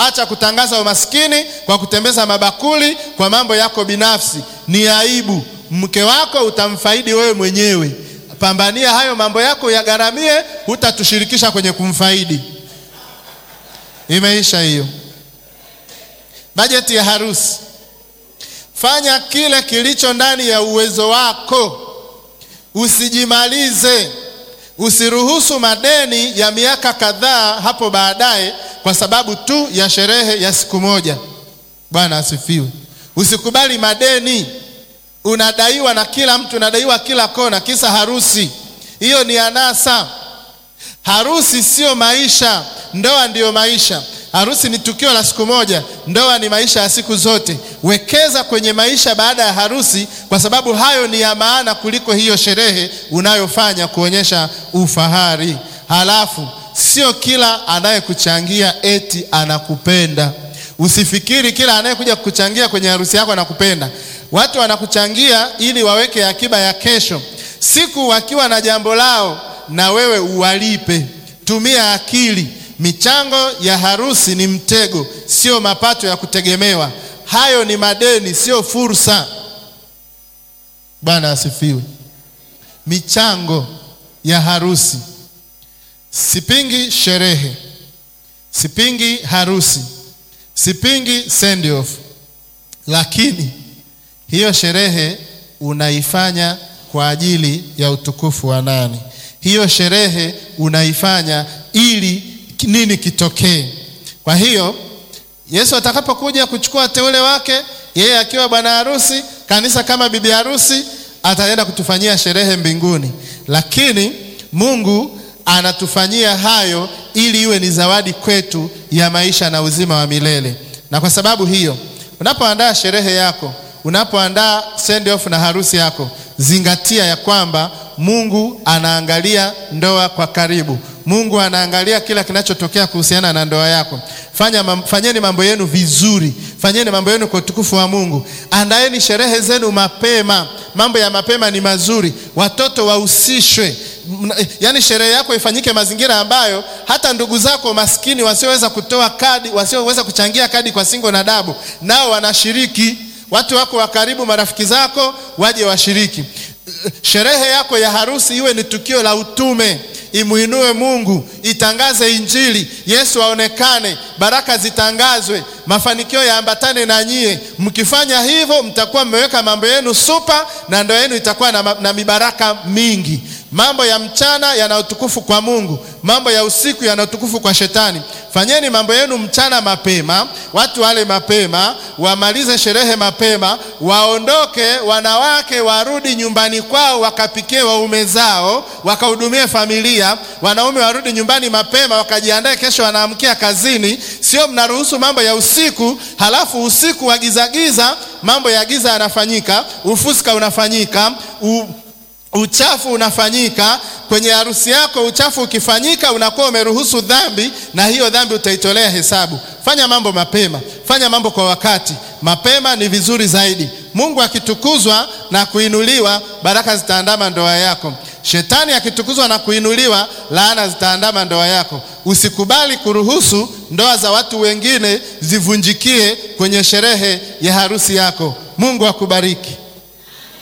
Acha kutangaza umaskini kwa kutembeza mabakuli kwa mambo yako binafsi, ni aibu. Mke wako utamfaidi wewe mwenyewe. Pambania hayo mambo yako yagharamie, hutatushirikisha kwenye kumfaidi. Imeisha hiyo. Bajeti ya harusi, fanya kile kilicho ndani ya uwezo wako, usijimalize. Usiruhusu madeni ya miaka kadhaa hapo baadaye kwa sababu tu ya sherehe ya siku moja. Bwana asifiwe. Usikubali madeni. Unadaiwa na kila mtu, unadaiwa kila kona, kisa harusi. Hiyo ni anasa. Harusi sio maisha, ndoa ndiyo maisha. Harusi ni tukio la siku moja, ndoa ni maisha ya siku zote. Wekeza kwenye maisha baada ya harusi, kwa sababu hayo ni ya maana kuliko hiyo sherehe unayofanya kuonyesha ufahari. Halafu sio kila anayekuchangia eti anakupenda. Usifikiri kila anayekuja kukuchangia kwenye harusi yako anakupenda. Watu wanakuchangia ili waweke akiba ya kesho, siku wakiwa na jambo lao, na wewe uwalipe. Tumia akili. Michango ya harusi ni mtego, sio mapato ya kutegemewa. Hayo ni madeni, sio fursa. Bwana asifiwe. Michango ya harusi, sipingi sherehe, sipingi harusi, sipingi send off, lakini hiyo sherehe unaifanya kwa ajili ya utukufu wa nani? Hiyo sherehe unaifanya ili nini kitokee? Kwa hiyo Yesu atakapokuja kuchukua teule wake, yeye akiwa bwana harusi, kanisa kama bibi harusi, ataenda kutufanyia sherehe mbinguni, lakini Mungu anatufanyia hayo ili iwe ni zawadi kwetu ya maisha na uzima wa milele. Na kwa sababu hiyo, unapoandaa sherehe yako, unapoandaa send off na harusi yako, zingatia ya kwamba Mungu anaangalia ndoa kwa karibu. Mungu anaangalia kila kinachotokea kuhusiana na ndoa yako. Fanya, mam, fanyeni mambo yenu vizuri, fanyeni mambo yenu kwa utukufu wa Mungu. Andaeni sherehe zenu mapema. Mambo ya mapema ni mazuri, watoto wahusishwe. Yaani sherehe yako ifanyike mazingira ambayo hata ndugu zako maskini wasioweza kutoa kadi, wasioweza kuchangia kadi kwa singo na dabu, nao wanashiriki. Watu wako wa karibu, marafiki zako waje washiriki. Sherehe yako ya harusi iwe ni tukio la utume Imuinue Mungu, itangaze Injili, Yesu aonekane, baraka zitangazwe, mafanikio yaambatane na nyie. Mkifanya hivyo, mtakuwa mmeweka mambo yenu supa, na ndoa yenu itakuwa na, na mibaraka mingi. Mambo ya mchana yana utukufu kwa Mungu, mambo ya usiku yana utukufu kwa Shetani. Fanyeni mambo yenu mchana mapema, watu wale mapema, wamalize sherehe mapema, waondoke, wanawake warudi nyumbani kwao, wakapikie waume zao, wakahudumie familia. Wanaume warudi nyumbani mapema, wakajiandae, kesho wanaamkia kazini. Sio mnaruhusu mambo ya usiku, halafu usiku wa gizagiza, mambo ya giza yanafanyika, ufuska unafanyika u uchafu unafanyika kwenye harusi yako. Uchafu ukifanyika, unakuwa umeruhusu dhambi, na hiyo dhambi utaitolea hesabu. Fanya mambo mapema, fanya mambo kwa wakati. Mapema ni vizuri zaidi. Mungu akitukuzwa na kuinuliwa, baraka zitaandama ndoa yako. Shetani akitukuzwa na kuinuliwa, laana zitaandama ndoa yako. Usikubali kuruhusu ndoa za watu wengine zivunjikie kwenye sherehe ya harusi yako. Mungu akubariki.